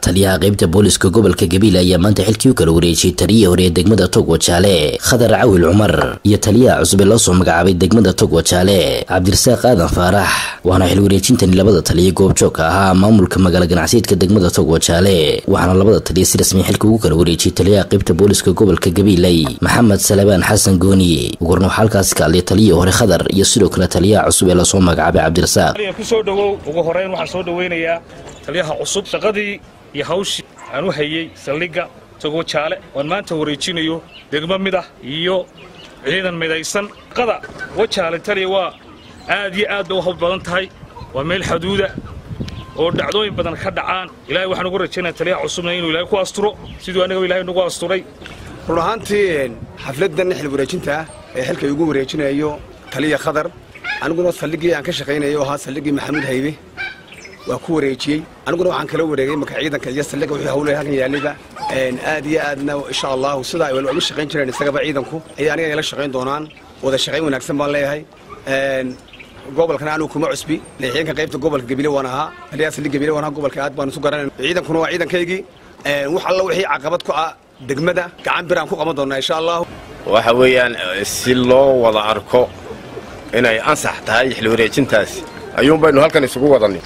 taliyaha qaybta booliska gobolka gabiile ayaa maanta xilkii u kala wareejiyey taliyihii hore ee degmada togwa jaale khadar cawil cumar iyo taliyaha cusub ee loo soo magacaabay degmada togwa jaale cabdirasaaq aadan faarax waana xil wareejintani labada taliya goobjoogka ahaa maamulka magaalo ganacsiyeedka degmada togwa jaale waxaana labada taliya si rasmi xilka ugu kala wareejiyey taliyaha qaybta booliska gobolka gabiiley maxamed salebaan xasan gooni ugarna waxaa halkaasi ka hadlay taliyihii hore khadar iyo sidoo kale taliyaha cusub ee lasoo magacaabay cabdirasaaq kusoo dhowow ugu horeyn waxaan soo dhowaynayaa taliyaha cusub shaqadii iyo hawshii aan u hayey saldhigga togwa jaale oan maanta wareejinayo degmo mid ah iyo ciidan midaysan shaqada wajaale taliya waa aad iyo aad bay u hawl badan tahay waa meel xaduuda oo dhacdooyin badan ka dhacaan ilahay waxaan ugu rajaynaya taliyaha cusubna inuu ilahay ku asturo siduu annaga ilahay nagu asturay run ahaantii xafladdan xil wareejinta ah ee xilka igu wareejinayo taliya khadar aniguna saldhiggii aan ka shaqaynayo ahaa saldhiggii maxamuud haybe waa ku wareejiyey aniguna waxaan kala wareegay marka ciidanka iyo saldhigga wixii hawlaya halkan yaallayba aad iyo aadna insha allahu sidaa ay uga shaqayn jireen isagaba ciidanku ayay aniga ila shaqayn doonaan wada shaqayn wanaagsan baan leeyahay gobolkana anigu kuma cusbi leexyeenka qaybta gobolka gabile waan ahaa taliyaha saldhig gabile waan ahaa gobolka aad baan isu garanay ciidankuna waa ciidankaygii wax alla wixii caqabad ku ah degmada gacan biraan ku qaban doonaa insha allahu waxa weeyaan si loo wada arko inay ansax tahay xil wareejintaasi ayuun baynu halkan isugu wadanay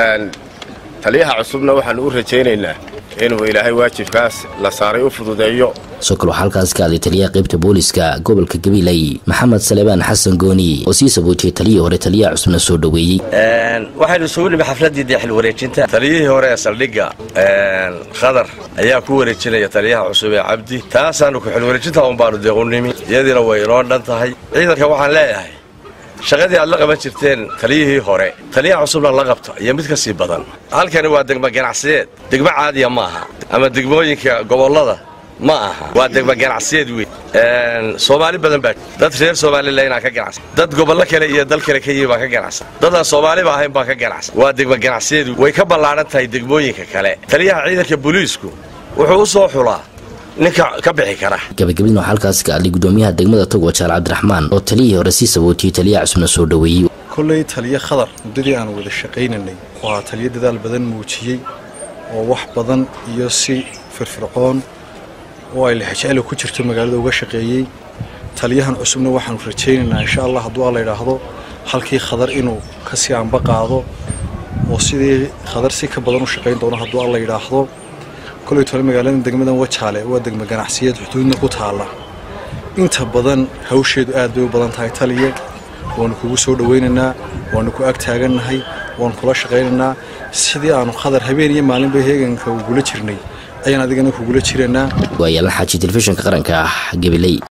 taliyaha cusubna waxaannu u rajaynaynaa inuu ilaahay waajibkaas la saaray u fududeeyo sidoo kale waxaa halkaasi ka hadlay taliyaha qaybta booliska gobolka gabiiley maxamed salebaan xasan gooni oo sii sabootiyey taliyihii hore taliyaha cusubna soo dhoweeyey waxaynu isugu nimi xafladdii dee xil wareejinta taliyihii hore ee saldhigga khadar ayaa ku wareejinaya taliyaha cusub ee cabdi taasaannu ku xil wareejinta un baanu dee u nimi iyadiina way inoo dhan tahay ciidanka waxaan leeyahay shaqadii aad la qaban jirteen taliyihii hore taliyaha cusubna la qabto iyo mid ka sii badan halkani waa degmo ganacsiyeed degmo caadiya ma aha ama degmooyinka gobollada ma aha waa degmo ganacsiyeed wey soomaali badan baa dad reer somalilanaa ka ganacsan dad gobollo kale iyo dal kale ka yimi baa ka ganacsan dadaan soomaaliba ahayn baa ka ganacsan waa degmo ganacsiyeed way ka ballaadhan tahay degmooyinka kale taliyaha ciidanka booliisku wuxuu u soo xulaa ninka ka bixi kara gabagabadina waxaa halkaasi ka hadlay gudoomiyaha degmada togwa jaal cabdiraxmaan oo taliyihii hore sii sabootiyey taliyaha cusubna soo dhoweeyey kolley taliyo khadar muddadii aan wada shaqaynanay waa taliyo dadaal badan muujiyey oo wax badan iyo si firfircoon oo ay lexjecelo ku jirto magaalada uga shaqeeyey taliyahan cusubna waxaanu rajaynaynaa insha allah hadduu alla yidhaahdo halkii khadar inuu ka sii anba qaado oo sidii khadar si ka badan u shaqayn doono hadduu alla yidhaahdo koley tole magaalada degmadan wajaale waa degmo ganacsiyeed xuduudna ku taalla inta badan hawsheedu aad bay u badan tahay taliye waanu kugu soo dhowaynaynaa waanu ku ag taagannahay waanu kula shaqaynaynaa sidii aanu khadar habeen iyo maalinba heeganka ugula jirnay ayaan adigana kugula jiraynaa waa yaalan xaaji telefishinka qaranka ah gabiley